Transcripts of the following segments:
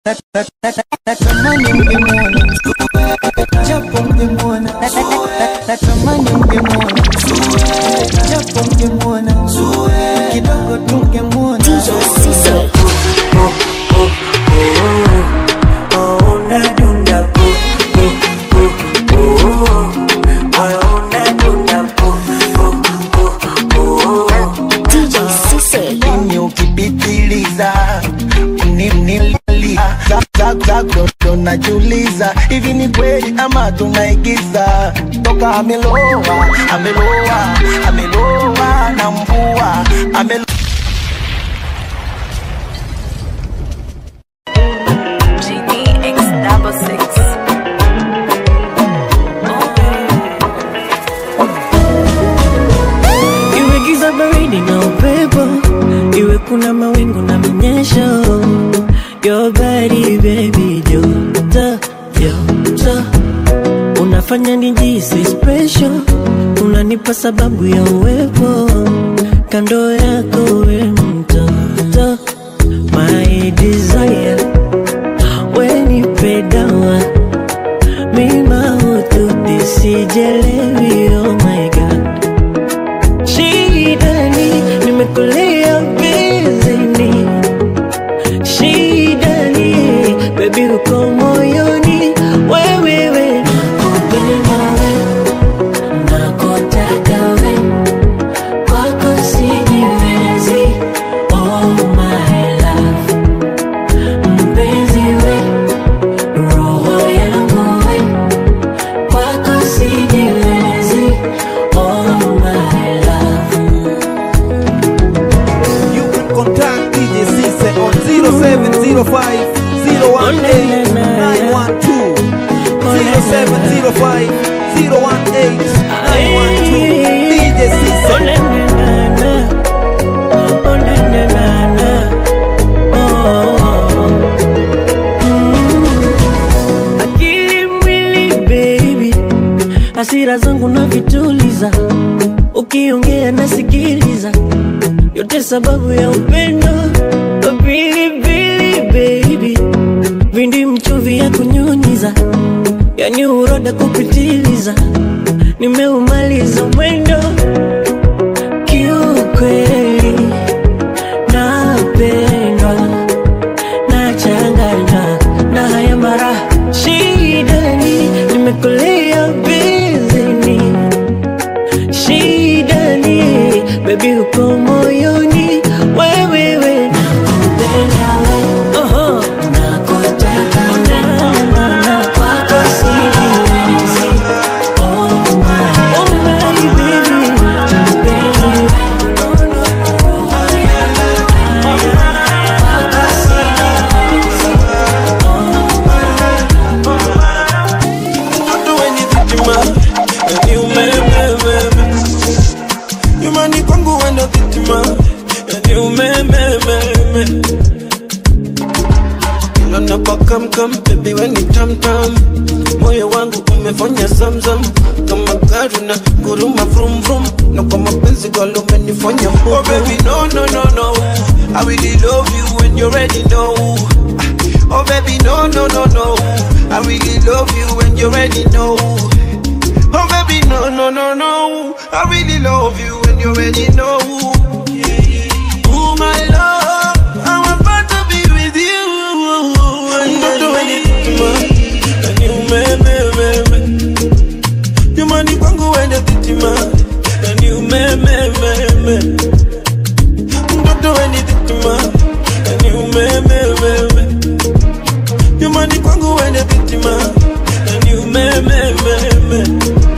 natamani mngemwona japo mngemwona natamani mngemwona japo mngemwona kidogo tungemwona Mimi ukipitiliza nimnilia zako najiuliza hivi ni kweli ama tunaigiza toka ameloa ameloa ameloa na mvua ameloa GDX double six. iwe giza baridi na upepo iwe kuna mawingu na minyesho your body baby joto joto unafanya nijisi special unanipa sababu ya uwepo kando yako we mtoto my desire wenipe dawa mima hututisijelewi oh my god shidani nimekulia bizini shidani bebi uko moyoni wewewe nakupenda we nakotaka we kwako sijiwezi oh my love mpenzi we roho yangu we kwako sijiwezi oh my love You can contact DJ Cisse on 0705 018 912 0705 018 912 DJ Cisse akili mwili baby hasira zangu na vituliza ukiongea nasikiliza yote sababu ya upendo pilipili baby vindi mchuvi ya kunyunyiza yani uroda kupitiliza nimeumaliza mwendo kiukweli napendwa nachanganywa na haya mara shidani nimekulia bizini shidani bebi uko moyoni wewewe nakupenda we Oho. nakutaka na kwako sijiwezi oh my, oh my baby mpenzi Mtoto wenye dhitima yani umemememe nyumbani kwangu wenda dhitima yani umemememe ila napakamkam bebi weni tamtam moyo wangu umefanya zamzam kama gari na guruma vrum vrum na kwa mapenzi galo umenifanya mbovu oh baby no no no no I really love you when you already know Oh baby, no, no, no, no. I really love you when you already know. Oh baby, no, no, no, no. I really love you when you already know. Oh my love, I'm about to be with you. I'm not doing anything to And you, me, me, me, me. You money kwangu wende titima. And you, me, me, me, me. I'm not doing anything to And you, me, me, me, me. nyumbani kwangu wende vitima na ni umemememe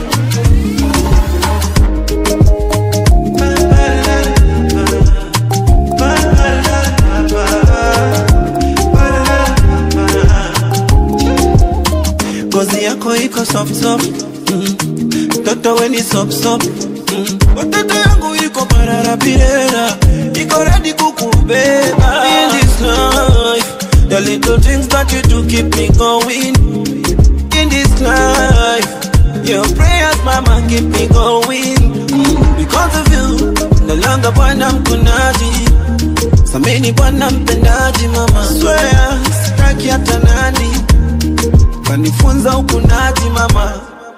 ngozi yako iko soft soft mm. toto weni sop sop mm. watoto yangu iko pararapirera iko redi kukubeba in this life the little things that you do keep me going in this life your prayers mama keep me going mm. because of you no longer bwana mkunaji samini bwana mpendaji mama swear staki hata nani kanifunza ukunaji mama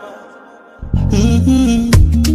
Mhm.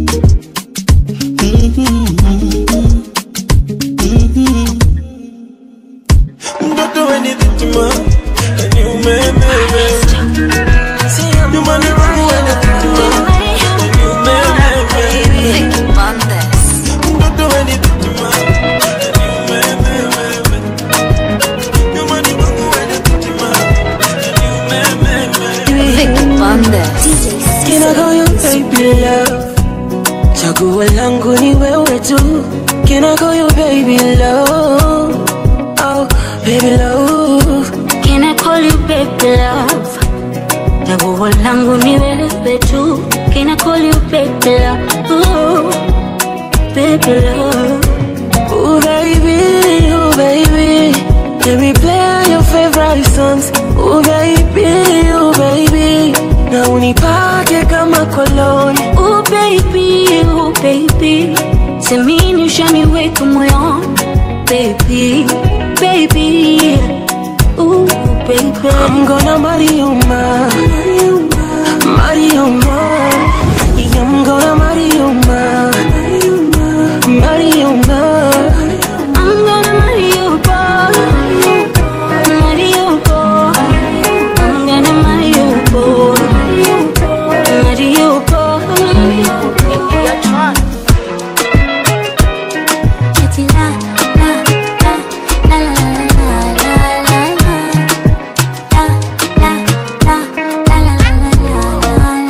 mtoto weni vitima ni umememe nyumbani wangu weni vitima ni umememe mtoto weni vitima ni umememe nyumbani wangu weni vitima ni umememe Can I call you baby love? Chaguo langu ni wewe tu. Can I call you baby love? Oh, baby love. Can I call you baby love? Chaguo langu ni wewe tu. Can I call you baby love? Ooh, baby love. Oh baby, oh baby. Let me play your favorite songs. Oh baby, oh baby. Na unipake kama koloni. Ooh baby, ooh baby. Semini ushaniweka moyoni. Baby, baby. Ooh baby. I'm gonna marry you, ma. Marry you, ma. Yeah, I'm gonna marry you, ma. Marry you, ma. I'm gonna marry you, boy. Marry you, boy. I'm gonna marry you, boy. Marry you, boy. Eti la, la, la, la, la, la, la, la, la. La, la, la, la, la, la, la,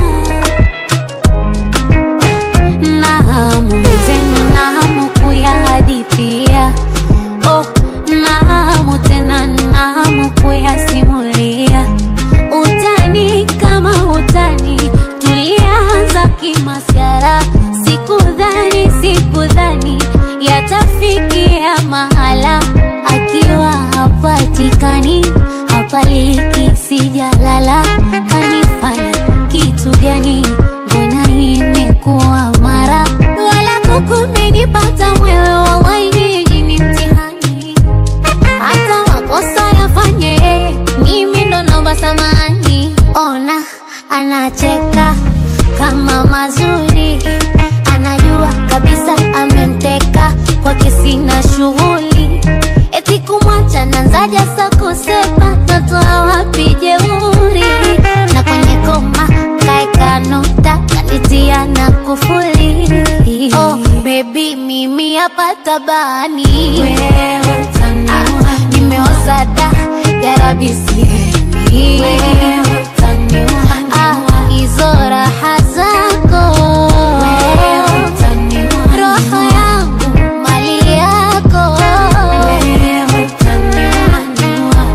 la, la. Nahamu zenu, nahamu kuyahadithia. Oh, nahamu tena, nahamu kuyasimulia. Utani kama utani, tulianza kimasyara. Sikudhani, sikudhani yatafikia mahala akiwa hapatikani, hapaliki, sijalala. Kanifanya kitu gani? Mbona imekuwa mara wala kukumenipata mwewe, wallahi nyinyi ni mtihani hata makosa yafanye mimi ndo naomba samani. Ona anacheka kama mazuri, anajua kabisa amemteka kwake, sina shughuli eti kumwacha nanzaja sa kusema natoa wapi jeuri na kwenye koma kaeka nota kanitia na kufuli oh, baby mimi hapa tabani wewe utaniua nimeoza da yarabi sihemi wewe utaniua ah, hizo raha zako wewe utaniua roho yangu mali yako wewe utaniua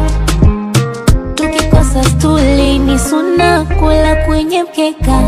tukikosa stuli ni suna kula kwenye mkeka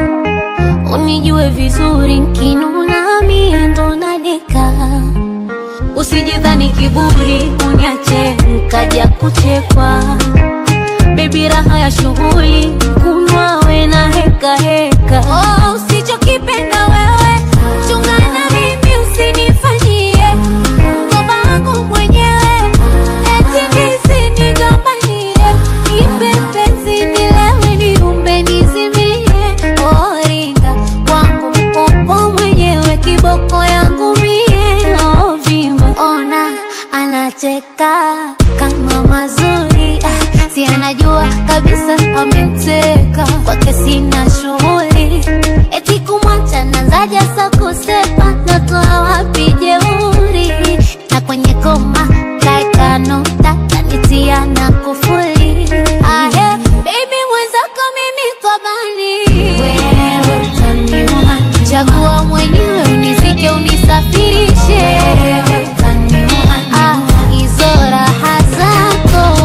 unijue vizuri nkinuna mie ndo nadeka usijidhani kiburi uniache nkaja kuchekwa bebi raha ya shughuli kunwa we na heka heka oh, usichokipenda wewe chungana mimi usinifanyie mkoba wangu mwenyewe eti nisinigombanie nipe penzi nilewe niumbe nizimie oringa wangu upo mwenyewe kiboko yangu mie ovimba ona anacheka kama mazuri ah, si anajua kabisa amemteka kwake sina shughuli eti kumwacha nanzaja sa kusepa natoa wapi jeuri na kwenye koma kaeka nota kanitia na kufuli ahe baby mwenzako mimi kobani wewe utaniua chagua mwenyewe unizike unisafirishe wewe utaniua ah, hizo raha zako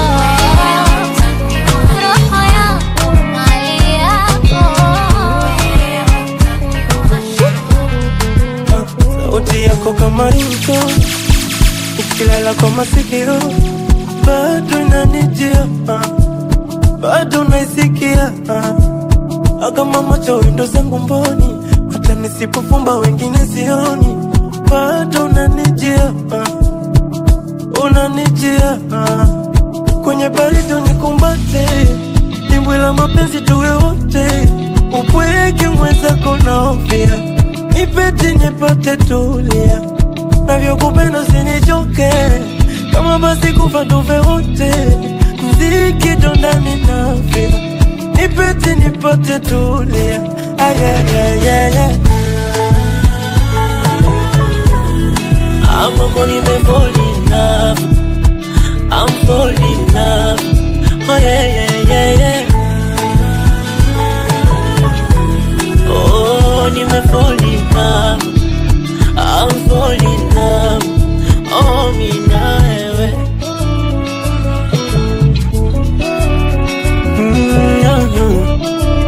roho yangu mali yako sauti yako kama rinto ukilala kwa masikio bado inanijia ah. bado naisikia ah. kama macho windo zangu mboni hata nisipofumba wengine sioni bado unanijia ah. unanijia ah. kwenye baridi unikumbate, dimbwi la mapenzi tuwe wote, upweke mwenzako naofia, nipete nipate tulia, navyokupenda usinichoke, kama basi kufa tufe wote, mziki ndo ndani nafia, nipete nipate tulia, ayayayaya I'm falling in love. I'm falling in love. Oh yeah, yeah, yeah, yeah. Oh, nime fall in love. I'm falling in love. Oh, mi na wewe. Mm,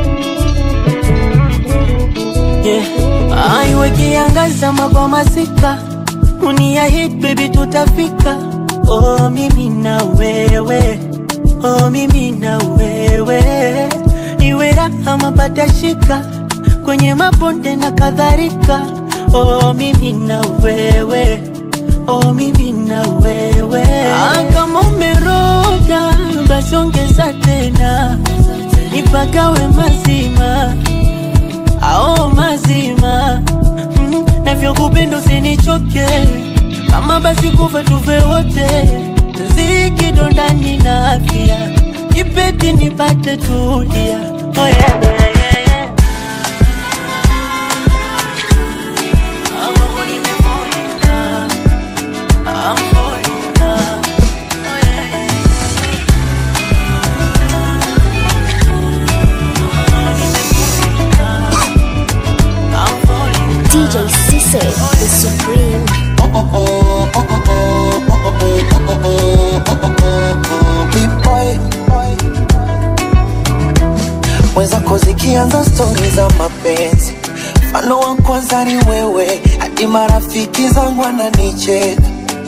yeah. Aiwe kiangaza magwa masika Unia hit baby tutafika Oh mimi na wewe Oh mimi na wewe Iwe raha mapata shika Kwenye mabonde na kadhalika Oh mimi na wewe Oh mimi na wewe ah, Kama umeroga basi ongeza tena Nipagawe mazima ao mazima mm, navyokupenda usinichoke kama basi kufa tufe wote ziki ndani na afya ipeti nipate tulia oh, yeah, yeah, yeah, yeah. I'm falling, falling in love. I'm falling in love. Oh, yeah, yeah. I'm falling DJ Cisse, the Supreme. Big boy mwenzako zikianza stori za mapenzi mfano wa kwanza ni wewe hadi marafiki zangu wananicheka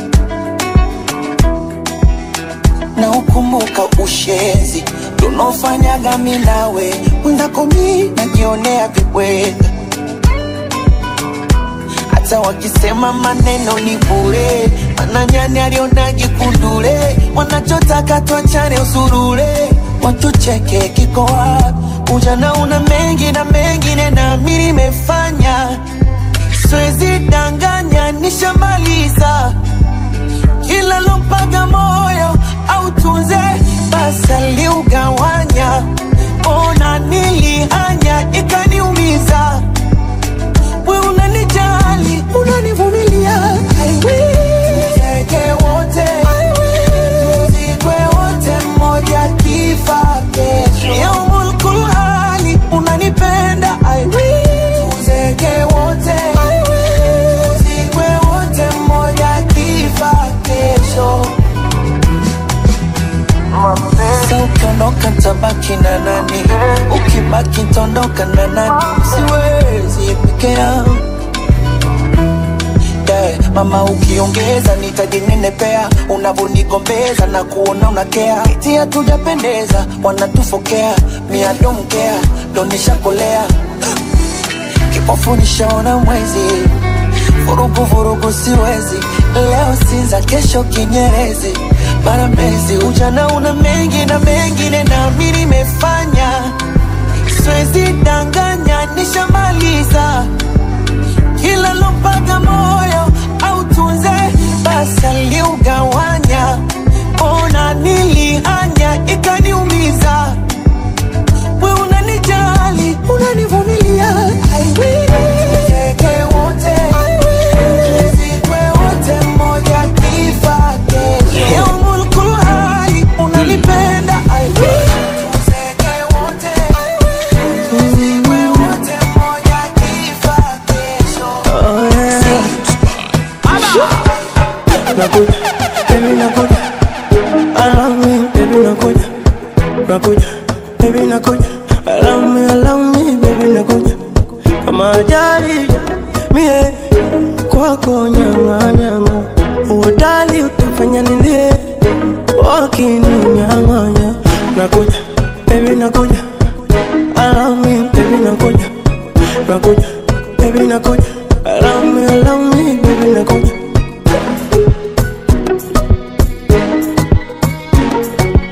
na ukumbuka ushenzi tunaofanyaga mi nawe mwenzako mi najionea vibweka hata wakisema maneno ni bure, mana nyani alionaje kundule, wanachotaka tuachane usurure, watucheke kiko wapi? Ujana una mengi na mengine na mimi nimefanya, siwezi danganya, nishamaliza kila lompaga moyo au tunze basi aliugawanya, ona nilihanya ikaniumiza we unanijali, unanivumilia. I will. Tuzeke wote, I will. Tuzikwe wote, mmoja kifa kesho. Yaumul kulhali, unanipenda. I will. Tuzeke wote, I will. Tuzikwe wote, mmoja kifa kesho. Sasa ukiondoka tabaki na nani? Ukibaki tondoka na nani? Siwezi peke yangu yeah. Mama ukiongeza nitajinenepea, unavonigombeza na kuona unakea, eti hatujapendeza, wanatufokea, mia domkea, ndo nishakolea kipofu nishaona mwezi, vurugu vurugu siwezi, leo Sinza, kesho Kinyerezi, mara Mbezi. Ujana una mengi na mengine, na mimi nimefanya, siwezi danganya, nishamaliza kila lompaga moyo au tunze basi aliugawanya, ona nilihanya ikaniumiza we unanijali, unanivumilia. I will. Tuzeke wote, I will. Tuzikwe wote, mmoja kifa kesho. Yaumul kulhali, unanipenda. I will. Tuzeke wote, I will. Tuzikwe wote, mmoja kifa kesho. nakuja baby nakuja allow me baby nakuja nakuja baby nakuja allow me allow me baby nakuja kama ajali mie kwako nyanga nyanga uodali utafanya nilie wakininyang'anya nakuja baby nakuja allow me baby nakuja nakuja baby nakuja allow me allow me baby nakuja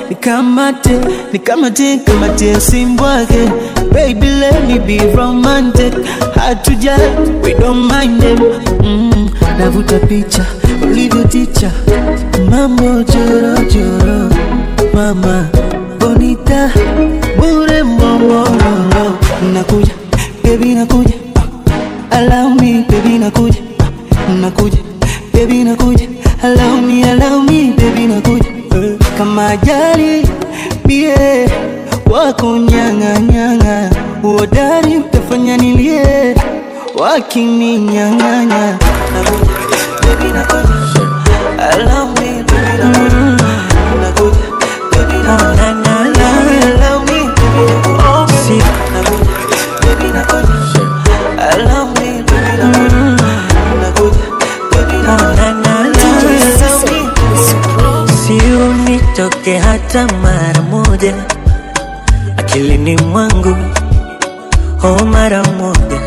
nikamate nikamate kamate simbwake baby let me be romantic hatuja we don't mind them mm, navuta picha ulivyoticha mambo jorojoro mama bonita bure mbongororo nakuja baby nakuja allow me baby nakuja nakuja baby nakuja allow me allow me baby nakuja kama ajali bie wako nyanga nyanga uodari utafanya nilie wakininyang'anya nakuja baby nakuja allow me baby nakuja nakuja baby nakuja allow me allow me baby nakuja nakuja baby nakuja allow me baby nakuja nakuja baby nakuja allow me si unitoke hata mara moja akilini mwangu ho mara moja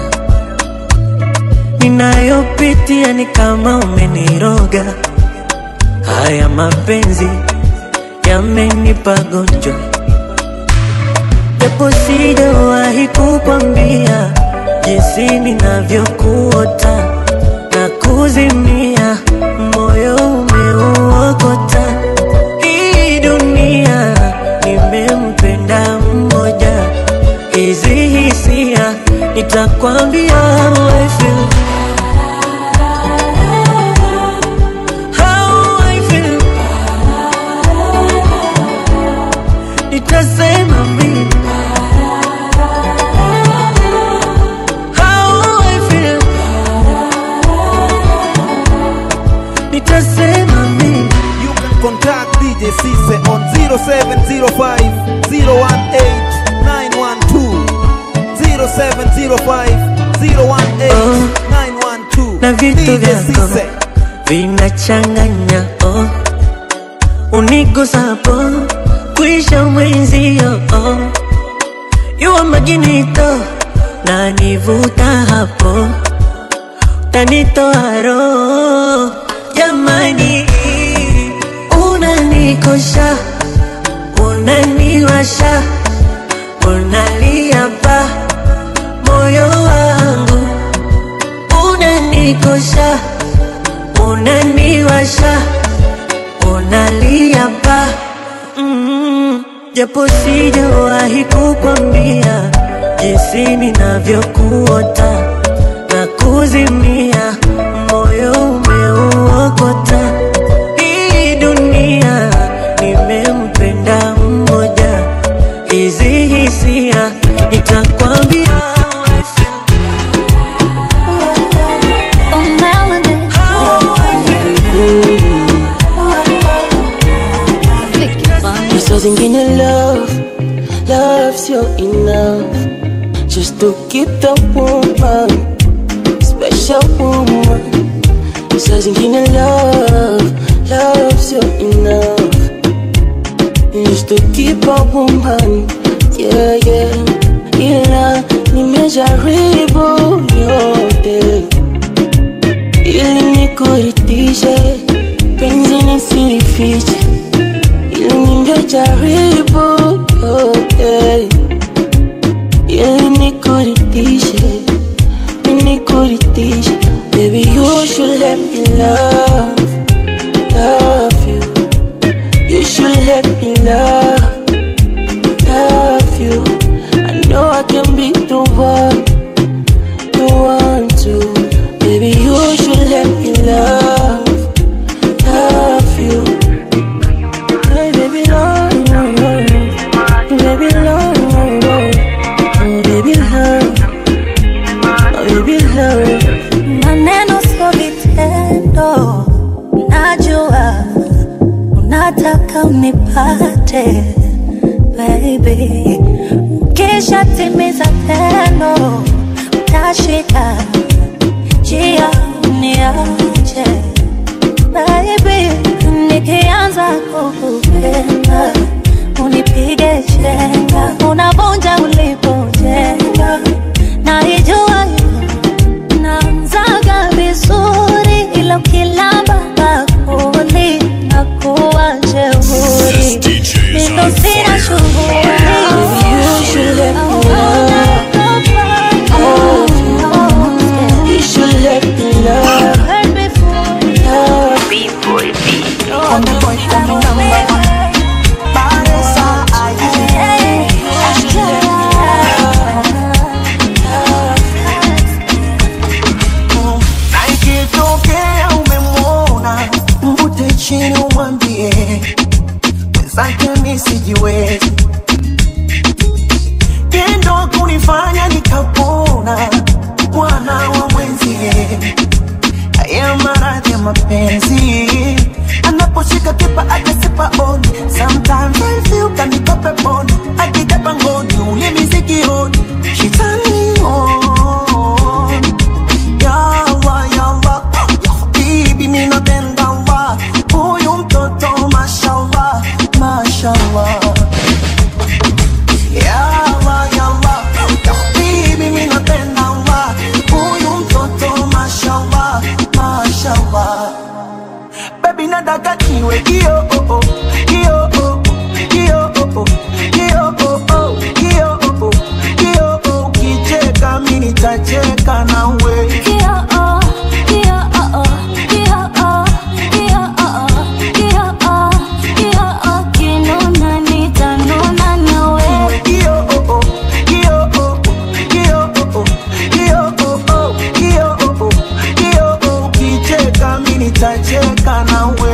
ninayopitia ni kama umeniroga haya mapenzi yamenipa gonjwa japo sijawahi kukwambia jinsi ninavyokuota na kuzimia moyo umeuokota hii dunia nimempenda mmoja hizi hisia nitakwambia how I feel. How I feel. Nitasema mimi How I feel. Nitasema mimi You can contact DJ Cisse on 0705 018 912 0705 018 912 na vitu DJ vyako Cisse vinachanganya oh. unigusapo kuisha mwenzio oh. yuwa maginito na nivuta hapo tanitoa roho jamani unanikosha unaniwasha unalia pa moyo wangu unanikosha unaniwasha unalia pa mm, japo sijawahi kukwambia jinsi ninavyokuota na kuzimia moyo umeuokota hii dunia nimempenda mmoja hizi hisia nitakwambia how I feel. Oh, melody. How I feel. Saa zingine love, love sio enough Just to keep the woman, special woman Saa zingine love, love sio enough Just to keep a woman, yeah yeah Ila nimejaribu yote Ili nikuridhishe, penzi nisilifiche ili ningejaribu yote ili nikuridhishe nikuridhishe baby you should let me love love you you should let me love love you I know I can be the one the one to baby you should let me love love you Hey, baby, love, love, love. baby, love, love, love. oh, baby, love, oh, baby, love. maneno sio vitendo, najua unataka unipate baby, kisha timiza tendo, utashika njia uniache baby, nikianza kukupenda unipige chenga, unavunja ulipojenga, naijua naanzaga vizuri, ila ukilamba bakuli nakuwa jeuri, chini umwambie mwenzake mi sijiwezi tendo kunifanya nikapona bwana wa mwenzie haya maradhi ya mapenzi anaposhika kipa akasipa on sometimes I feel kaniko peponi akija pangoni ulimi sikioni shitani on ya Allah ya Allah ya habibi mimi napenda Allah huyu mtoto mashallah mashallah ya Allah ya Allah ya habibi mimi napenda Allah huyu mtoto mashallah mashallah baby nataka niwe kio oh oh kio oh oh kio oh oh kio oh oh kio oh oh kio oh kicheka mimi nitacheka nawe kio oh oh kio oh oh kio oh oh kio oh oh kio oh oh kio oh kicheka mimi nitacheka nawe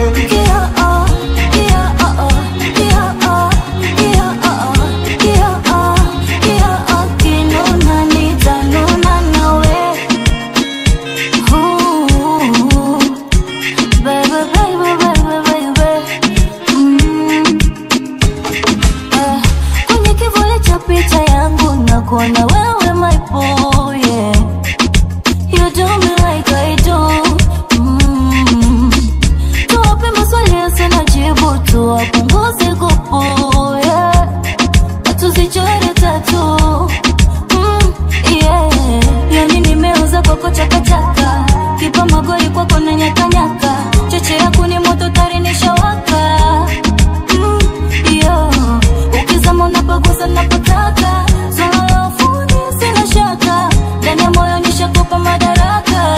Kwenye kivuli cha picha yangu na kuona wewe my boy yeah. You do me like I do mm. Tuwape maswali yasina jibu tuwapunguze kupu yeah. Tusichore tatu mm, yeah. Yani nimeuza kwako chakachaka kipa magoli kwako na nyakanyaka cheche yako ni moto tari nishawaka mm, yeah. Ukizama unapagusa napotaka swala la ufundi sina shaka ndani ya moyo nishakupa madaraka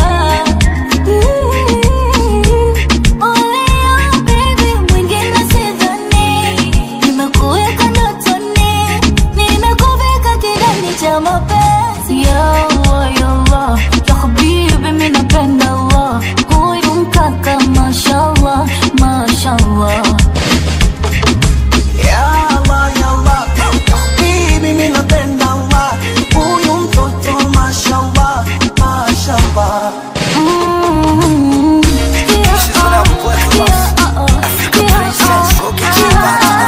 Only you, baby, mwingine sidhani. Nimekuweka ndotoni, nimekuvika kidani cha mapenzi. Ya Allah, ya Allah, ya habibi, mimi napenda Allah. Huyu mkaka, mashallah, mashallah. Ya Allah, ya Allah, ya habibi, mimi napenda Allah. Huyu mtoto mashallah, mashallah. Mm. Yeah, oh, yeah, oh, oh, yeah, oh,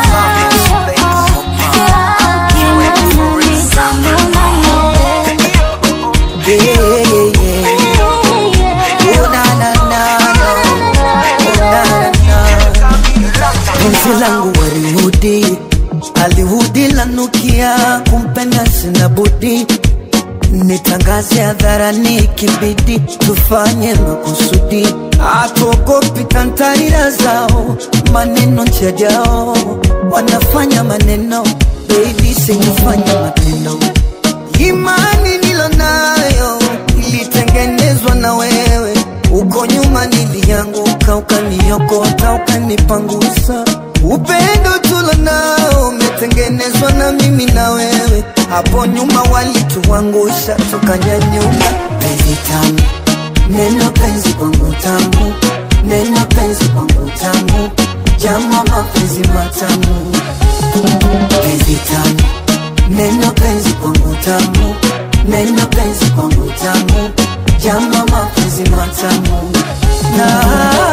Yeah, yeah, yeah. Oh, na, na, na, na. Oh, na, na, na. Penzi langu walihudi alihudi lanukia kumpenda sina budi nitangaze hadharani kibidi tufanye makusudi atuogopi kantarira zao maneno njajao wanafanya maneno baby singefanya matendo imani nilonayo ilitengenezwa na wewe uko nyuma nilianguka ukaniokota ukanipangusa upendo tulonao umetengenezwa na mimi na wewe hapo nyuma walituangusha tukanyanyuka penzi tamu neno penzi kwangu tamu neno penzi kwangu tamu jama mapenzi matamu penzi tamu neno penzi kwangu tamu neno penzi kwangu tamu jama mapenzi matamu na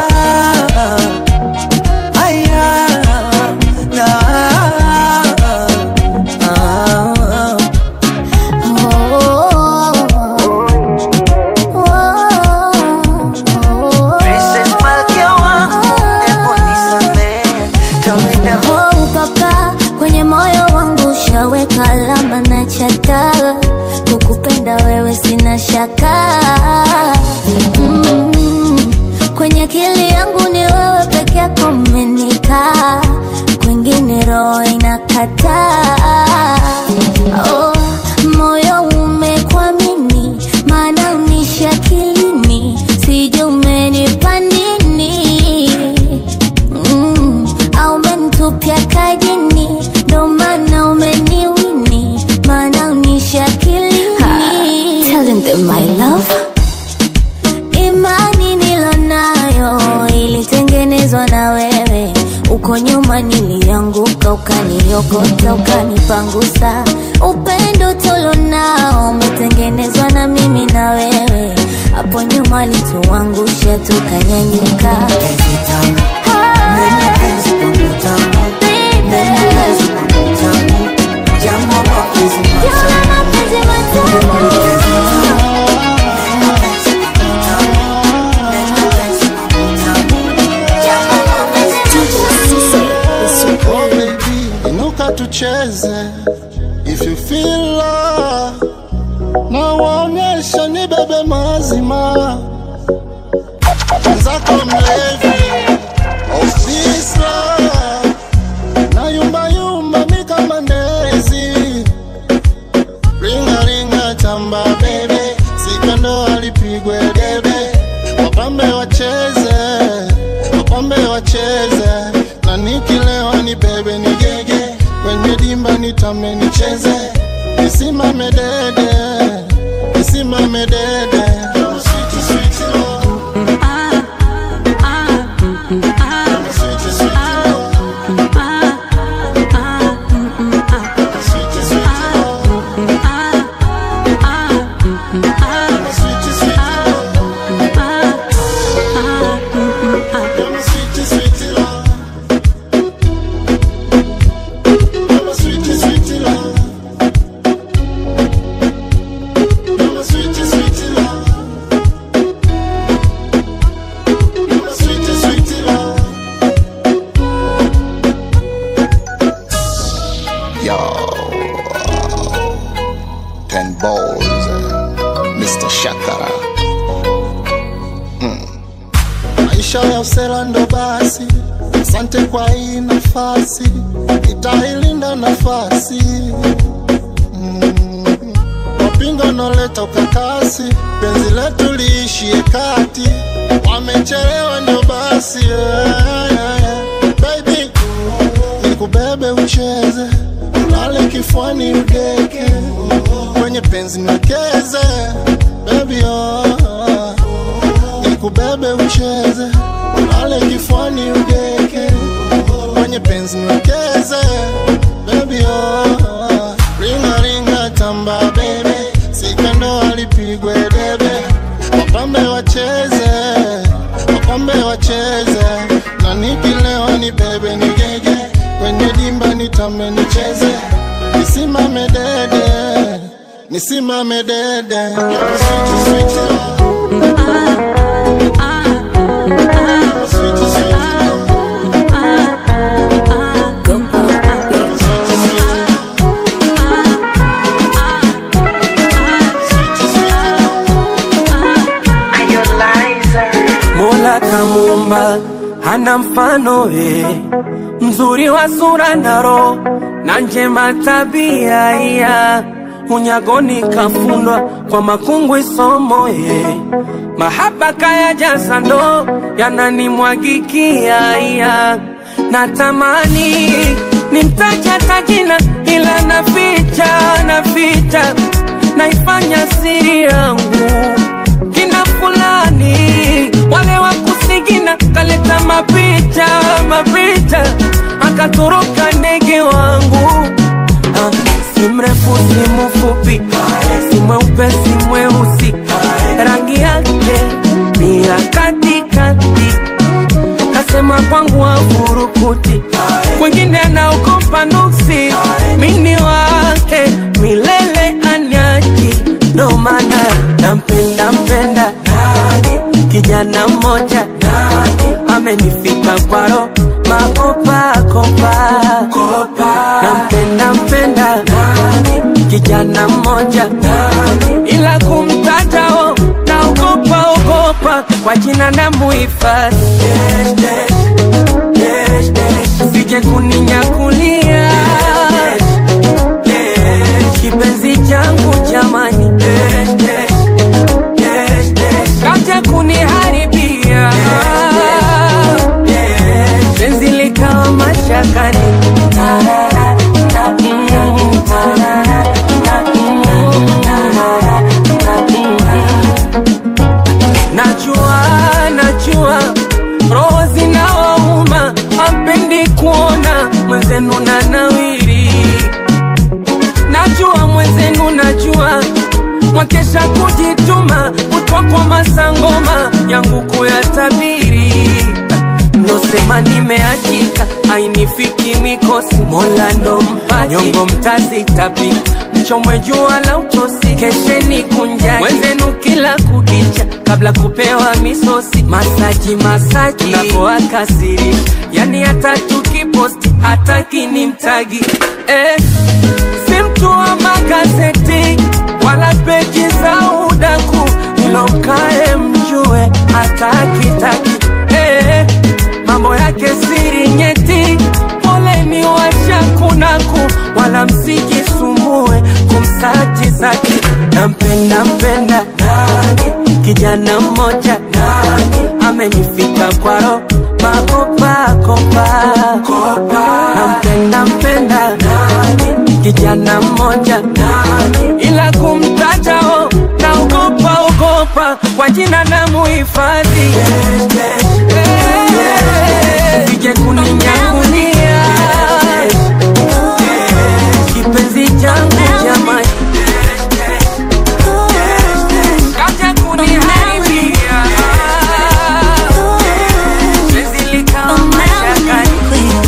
aya na ah, Princess Malkia wangu, hebu nisamehe, tawenda Oh, papa kwenye moyo wangu ushaweka alama na chata kukupenda wewe sina shaka mm, kwenye akili yangu ni wewe peke yako umenikaa kwingine roho inakataa oh, moyo umekwamini maana unishi akilini sijui umenipa nini mm, au umenitupia kajini ndo maana umeniwini maana unishi akilini Telling them my love imani nilonayo ilitengenezwa na ulipoanguka ukaniokota ukanipangusa upendo tulonao umetengenezwa na mimi na wewe hapo nyuma lituangusha tukanyanyuka Oh baby, inuka tucheze if you feel love, na waonyesha ni bebe mazima mwenzako mlevi of this love, na yumba yumba mi kama ndezi ringa ringa tamba bebe sikando alipigwe debe wapambe wacheze wapambe wacheze na nikilewa ni bebe ni gege kwenye dimba nitame nicheze nisimame dede nisimame dede Sweet, sweet love. Sweet, sweet love. Sweet, sweet love. Sweet, sweet love. Sweet, sweet love. You're my sweet, sweet love. You're my sweet, sweet love. You're my sweet, sweet love. Yo, ten balls, Mr. Shakara. maisha ya usela ndo basi asante kwa hii nafasi itailinda nafasi Mm. wapinga noleta ukakasi penzi letu liishie kati wamechelewa ndio basi yeah, yeah, yeah. baby nikubebe ucheze ulale kifuani udeke kwenye penzi niwekeze baby oh, oh nikubebe ucheze ulale kifuani udeke kwenye penzi niwekeze baby oh, ringa ringa tamba bebe sikando alipigwe debe wapambe wacheze wapambe wacheze na nikilewa ni bebe ni gege kwenye dimba nitame nicheze nisimame dede nisimame dede Sweet, sweet love. Mola kamuumba hana mfano we, mzuri wa sura na roho na njema tabia iya unyagoni kafundwa kwa makungwi somo ye mahaba kaya jaza ndo yananimwagikia iya natamani nimtaja tajina ila naficha naficha naifanya siri yangu kina fulani wale wa kusigina kaleta mapicha mapicha akatoroka ndege wangu ah, si mrefu si mfupi si mweupe si mweusi rangi yake ni ya katikati kasema kwangu wafurukuti kwengine anaogopa nuksi mini wake milele anyaji ndo maana nampenda mpenda kijana mmoja amenifika kwaro makopakopa nampenda mpenda kijana mmoja ila kumtatao naogopa ogopa kwa jina na muhifadhi sije kuninyakulia kipenzi changu jamani kaja kuniharibia penzi likawa mashakani najua najua roho zinawauma ampendi kuona nimeachika ainifiki mikosi mola ndo mpaji nyongo mtazitapika mchomwe jua la utosi kesheni kunjani wenzenu kila kukicha kabla kupewa misosi masaji masaji napoakasiri yani hata tukiposti hata kinimtagi eh, si mtu wa magazeti wala peji za udaku ilomkae mjue hata kitaki eh, mambo yake siri nyeti poleni washakunaku wala msijisumbue kumsaji zaki nampenda mpenda nani kijana mmoja nani amenifika kwaro makopakopa nampenda mpenda nani kijana mmoja nani ila kumtajao naogopa ogopa kwa jina na muhifadhi sije kuninyangulia kipenzi changu jamani kaja kuniharibia penzi likawa mashakani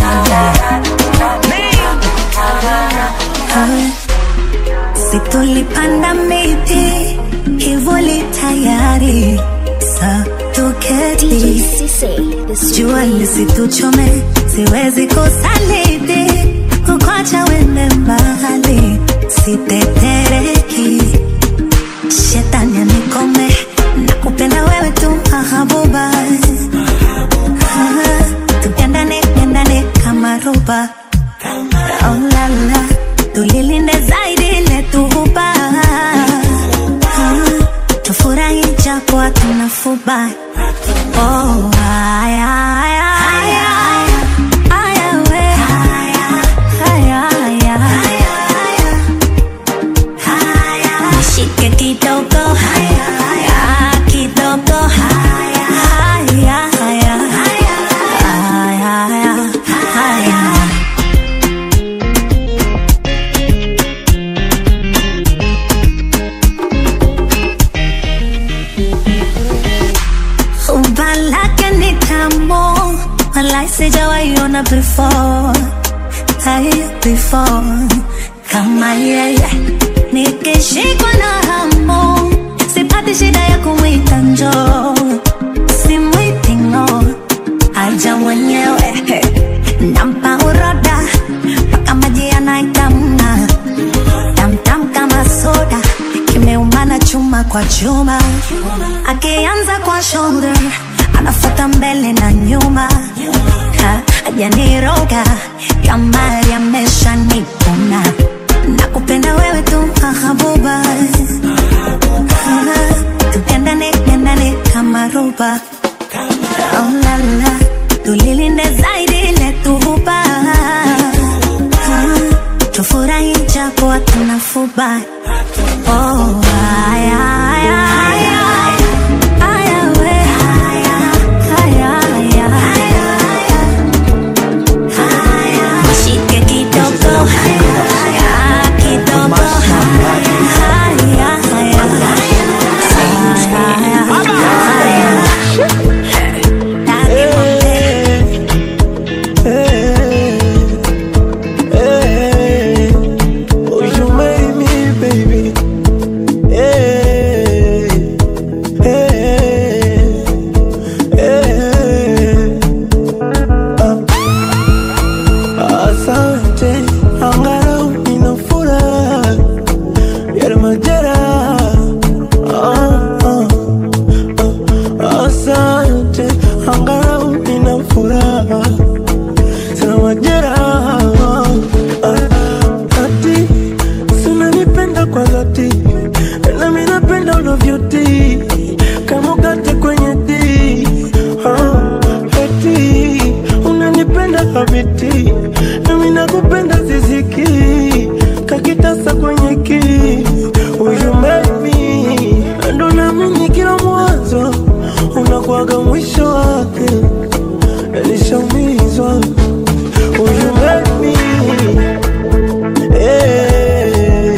Si tulipanda miti kivuli tayari sa tuketi jua lisituchome siwezi kusaliti kukwacha wende mbali sitetereki shetani anikome nakupenda wewe tu mahabuba tupendane pendane kama roba oh, la, la. tulilinde zaidi letuhuba tufurahi japo hatuna fuba oh, aya, aya, aya, aya, we. Aya, aya. Nishike kidogo Ah, kidogo Aya, aya. Aya, aya. Umba lake ni tamu Walai sijawaiona before Hai before Kama yeye Nikishikwa na hamu Sipati shida ya kumwita njoo Simwiti ng'o Aja mwenyewe Nampa uroda Mpaka maji yanaitamna Tamtam kama soda Kimeumana chuma kwa chuma Akianza kwa shoulder Anafuata mbele na nyuma Ha, Hajaniroga Kama yamesha nipuna Nakupenda wewe tu mahabuba Ha, Tupendane pendane kama roba Oh la la Tulilinde zaidi letuhuba Tufurahi japo hatuna fuba Oh, aya, aya, aya. Aya, we. Aya, aya. Nishike kidogo. Aya, kidogo. Aya, aya. Oh, you made me, baby. Hey, hey, hey. Ah. Asante, angalau nina furaha ya majeraha. Ah, ah, ah. Asante, angalau nina furaha sina majeraha. Ah, ati sinanipenda kwa dhati nami napenda unavyotii kama ukate kwenye tii Ah, eti unanipenda habiti nami nakupenda ziziki kakitasa kwenye ki Will make me ndo naamini kila mwanzo unakuwaga mwisho wake nishaumizwa Will you make me Hey,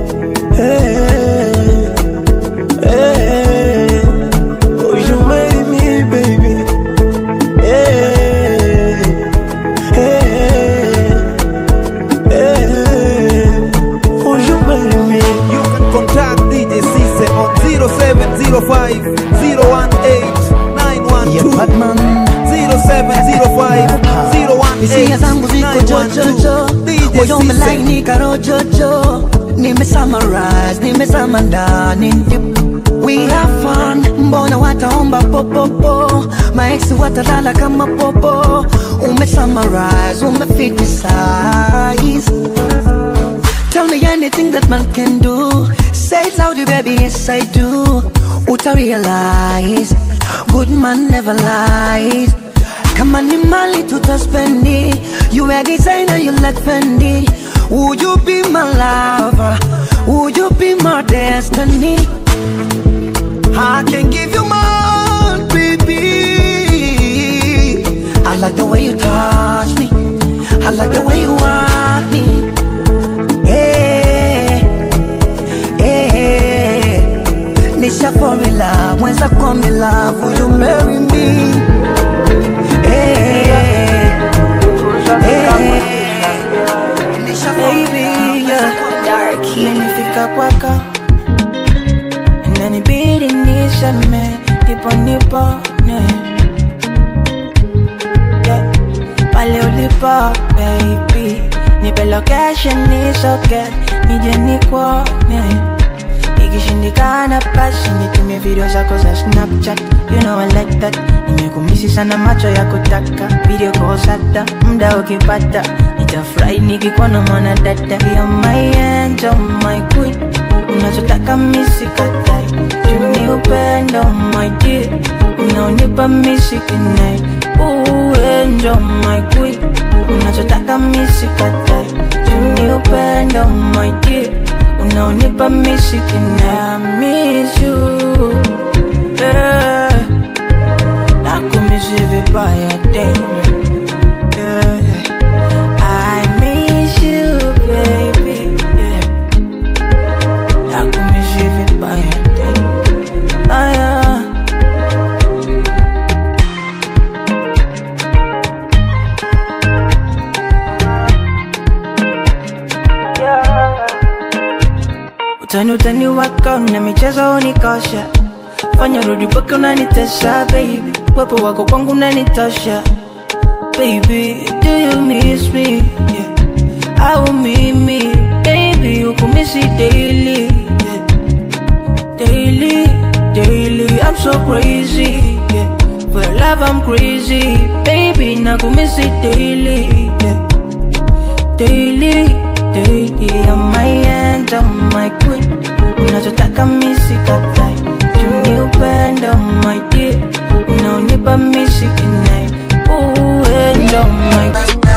hey, hey. Oh, you made me, baby. Hey, 0705 hisia zangu ziko jojojo moyo umelainika rojojo nime summarize nimezama ndani We have fun, mbona wataomba popopo maeksi watalala kama popo ume summarize umefitisize Tell me anything that man can do Say it loudly baby, yes I do Uta realize Good man never lies kama ni mali tutaspendi You a designer, you like Fendi Would you be my lover? Would you be my destiny? I can give you more, baby I like the way you touch me I like the way you want me hey, hey. Nisha fall in love, mwenza come in love Will you marry me? Hey, Baby, yeah. Nimefika kwako inanibidi niseme ndipo nipone yeah. pale ulipo baby nipe location nisoke nije nikuone ikishindikana basi nitumie video zako za snapchat you know I like that nimekumisi sana macho ya kutaka video kosata muda ukipata nitafurahi nikikuona mwana dada ya my angel my queen unachotaka misikatai tuni upendo my dear unaonipa misikinai uenjo my queen unachotaka misikatai tuni upendo my dear unaonipa misikinai I miss you yeah. nakumisi vibaya tena yeah. I miss you baby yeah. nakumisi vibaya tena ah, yeah. utani utani wako na michezo unikosha fanya rudi paka unanitesha baby wepo wako kwangu unanitosha baby do you miss me yeah. au mimi baby ukumisi daily yeah. daily daily I'm so crazy yeah. for your love I'm crazy baby nakumisi daily yeah. daily daily I'm my end I'm my queen unachotaka misikatai tuni upendo my dear unaonipa misikinai uendo my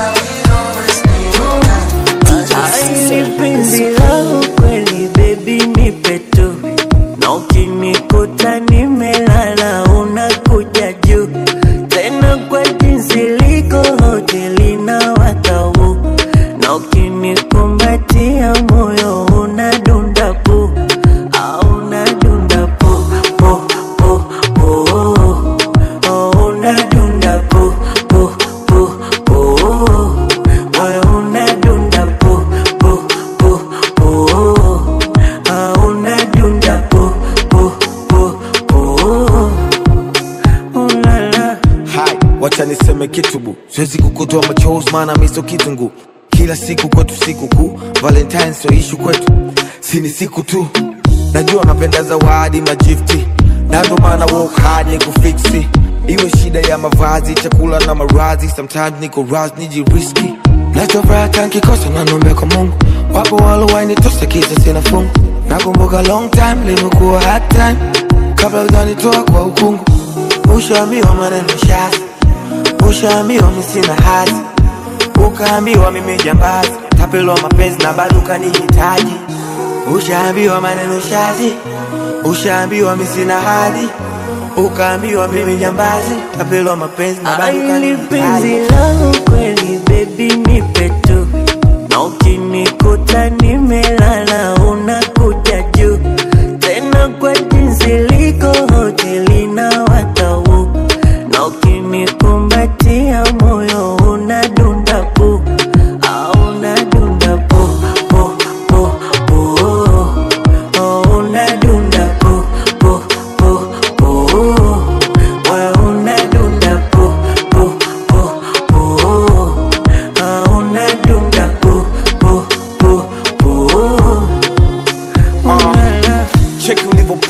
Ni penzi langu kweli baby nipe tu na ukinikuta nimelala unakuja juu tena kwa jinsi liko hoteli na watau na ukinikumbatia moyo unadunda pu au unadunda pu pu pu pu oh, unadunda pu pu pu pu moyo unadunda pu pu pu pu ah, unadunda pu pu pu pu ulala hai wacha niseme kitu bu siwezi kukutoa machozi maana miso kitungu kila siku kwetu siku kuu valentine sio ishu kwetu sini siku tu najua napenda zawadi majifti na ndo maana work hard ni kufiksi iwe shida ya mavazi chakula na marazi sometimes niko ras nijiriski nachofuraha tankikosa nanombe kwa mungu wapo walowainitosa kisa sina fungu nakumbuka long time limekuwa hard time kabla ujanitoa kwa ukungu ushaambiwa maneno shazi ushaambiwa mi sina hazi ukaambiwa mimi jambazi tapelwa mapenzi na bado ukanihitaji ushaambiwa maneno shazi ushaambiwa mi sina hadhi ukaambiwa mimi jambazi tapelwa mapenzi na bado Aili penzi ukanihitaji langu kweli baby nipe tu na ukinikuta nimelala unakuja juu tena kwa jinsi liko hoteli na watau na ukinikumbatia moyo unadunda pu au unadunda pu pu pu pu oh, unadunda pu pu pu pu wewe unadunda pu pu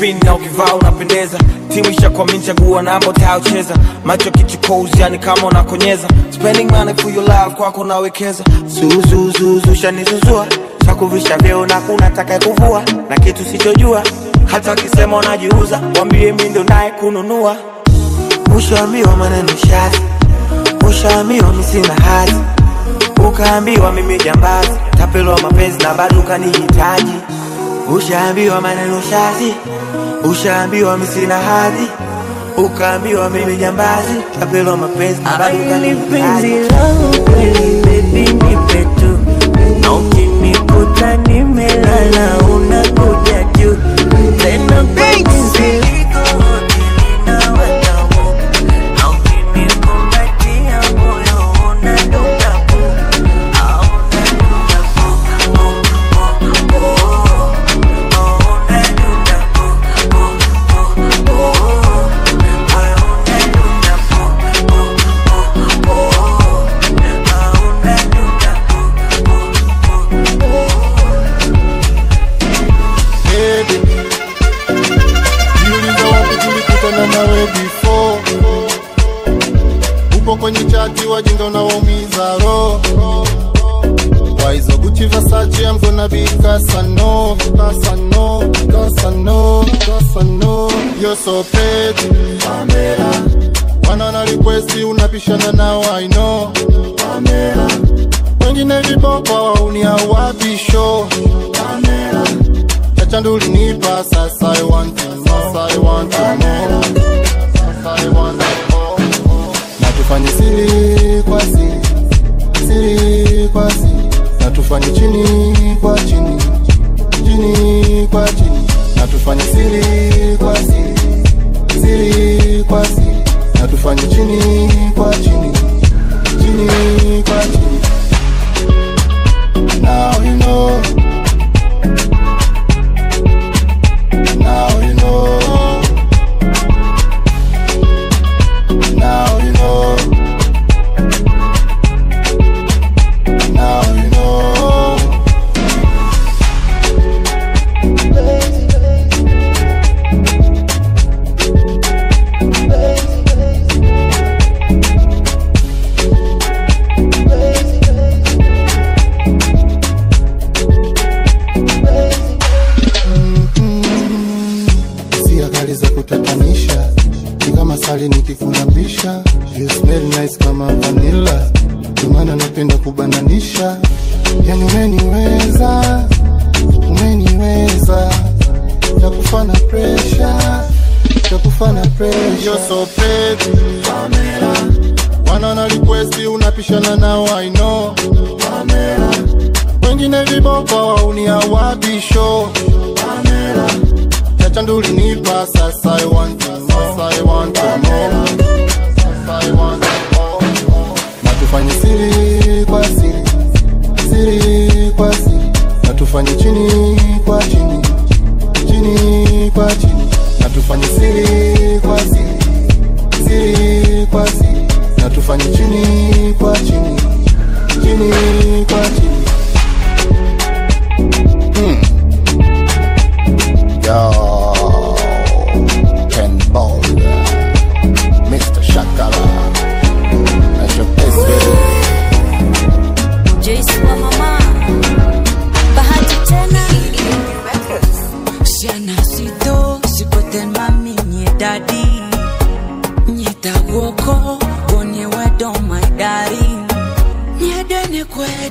spin na ukivaa unapendeza timu ishakwamini chagua namba utayocheza macho kichukozi yani kama unakonyeza spending money for your love kwako nawekeza zuzuzuzu shanizuzua chakuvisha vyeo na kuna taka kuvua na kitu sichojua hata wakisema unajiuza wambie mi ndo naye kununua ushaambiwa maneno shati ushaambiwa mi sina hati ukaambiwa mimi jambazi tapelwa mapenzi na bado ukanihitaji ushaambiwa maneno shati ushaambiwa mi sina hadhi ukaambiwa mimi jambazi tapelwa mapenzi na bado Aili penzi ukanihitaji langu kweli baby nipe tu na ukinikuta nimelala unakuja juu tena kwa jinsi liko nilina watamu na ukinikumbatia moyo unadunda pu au unadunda pu pu pu pu au unadunda pu pu pu pu moyo unadunda pu pu pu pu au unadunda Baby, jiuliza wapi tulikutana nawe before. Upo kwenye chati wajinga unawaumiza roho Why is a Gucci Versace? I'm gonna be Casano, Casano, Casano, Casano. You're so pretty, Pamela. Wanana request unapishana nao, I know, Pamela. Wengine viboko uniawapisho, Pamela. Chacha ndo ulinipa, sasa I want you more, sasa I want you more, sasa I want you more. Na tufanye siri kwa siri, siri kwa siri, na tufanye chini kwa chini, chini kwa chini, na tufanye siri kwa siri, siri kwa siri, na tufanye chini kwa chini, chini kwa chini. Now you know. Now you know. Now you know. Now you know. Hisia kali za kutatanisha ni kama sali nikikulambisha you smell nice kama vanilla ndio maana napenda kubananisha yani umeniweza umeniweza ya kufana presha ya kufana presha you're so pretty Pamela wanana request unapishana nao I know Pamela wengine viboko uniawabisho Pamela chacha ndo ulinipa sasa I want you more, sasa I want you more, sasa I want you more. na tufanye siri kwa siri siri kwa siri na tufanye chini kwa chini chini kwa chini na tufanye siri kwa siri siri kwa siri na tufanye chini kwa chini chini kwa chini hmm. Yo, Ken Ball, Mr. Shakara, that's your best baby. Joyce wa mama bahati tena Siana sito sikoten mami nye daddy Nye tagwoko gonye wedo my daddy Nye dene kwe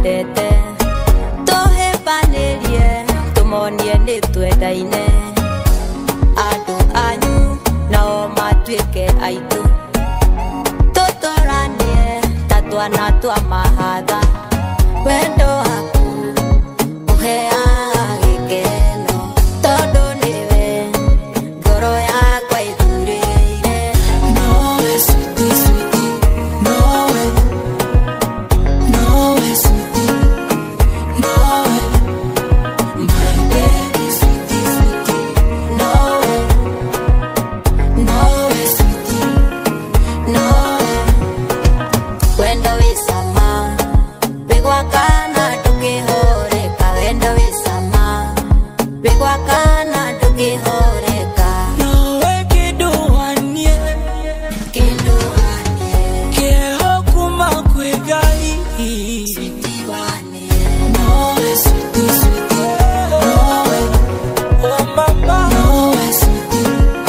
twendete tũhĩmbanĩrie tũmonie nĩ twendaine andũ anyu nao matuĩke aitũ tũtũranie ta twana twa mahatha wendo waku ũheaga gĩkeno tondũ nĩwe ngoro yakwa ĩthurĩire nowe switi switi nowe nowe switi nowe my baby switi switi nowe nowe switi nowe wendo wisama wigwakana ndũkĩhũrĩka wendo wisama wigwakana ndũkĩhũrĩka Nawe kĩndũanie kĩndũanie kĩeho kuma kwĩ Ngai nowe switi switi nowe oh mama nowe switi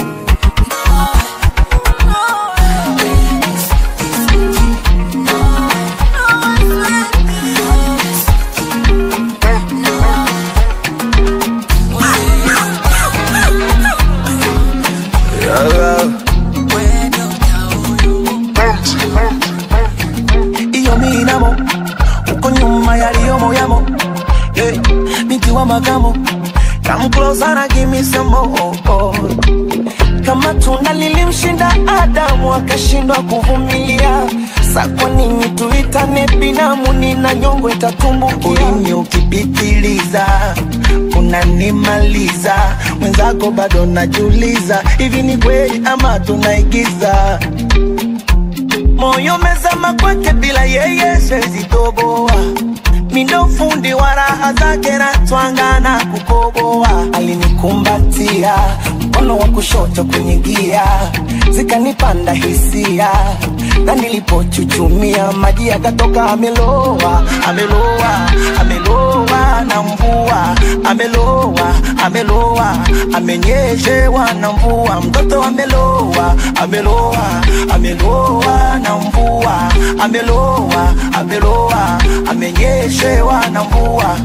iyo minamo uko nyuma yaliyomo yamo yeah. binti wa makamo come closer and give me some more kama tunda lilimshinda Adamu akashindwa kuvumilia, sa kwa nini tuitane binamu? Nina nyongo itatumbukia. Ulimi ukipitiliza unanimaliza, mwenzako bado najiuliza, hivi ni kweli ama tunaigiza? moyo mezama kwake bila yeye siwezi toboa mindo fundi wa raha zake na twanga na kukoboa alinikumbatia mkono wa kushoto kwenye gia zikanipanda hisia na nilipochuchumia maji yakatoka ameloa ameloa ameloa na mvua ameloa ameloa amenyeshewa na mvua mtoto ameloa ameloa ameloa na mvua ameloa ameloa amenyeshewa na mvua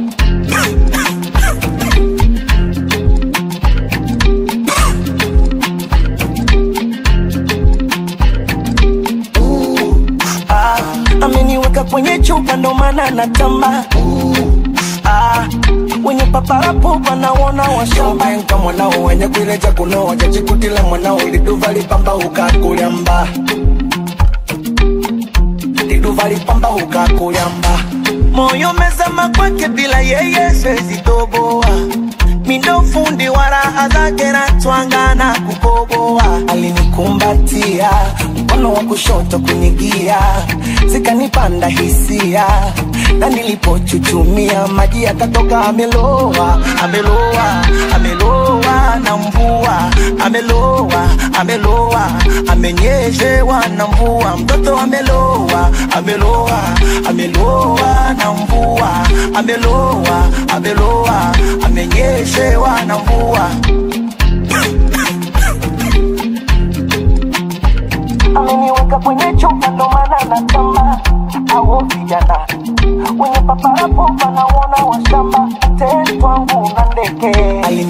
ah, ameniweka kwenye chupa ndo maana natamba ah, wenye paparapo panaona washambanka mwanao wenye kwileja kunoa jajikutila mwanao liduva lipamba ukakulyamba liduva lipamba ukakulyamba moyo mezama kwake bila yeye siwezi toboa mindo fundi wa raha zake na twanga na kukoboa alinikumbatia mkono wa kushoto kunigia zikanipanda hisia na nilipochuchumia maji yakatoka ameloa ameloa ameloa na mvua ameloa ameloa amenyeshewa na mvua mtoto ameloa ameloa ameloa na mvua ameloa ameloa amenyeshewa na mvua ameniweka kwenye chupa ndo maana natamba au vijana wenye paparapo panaona washamba tetwangu na ndeke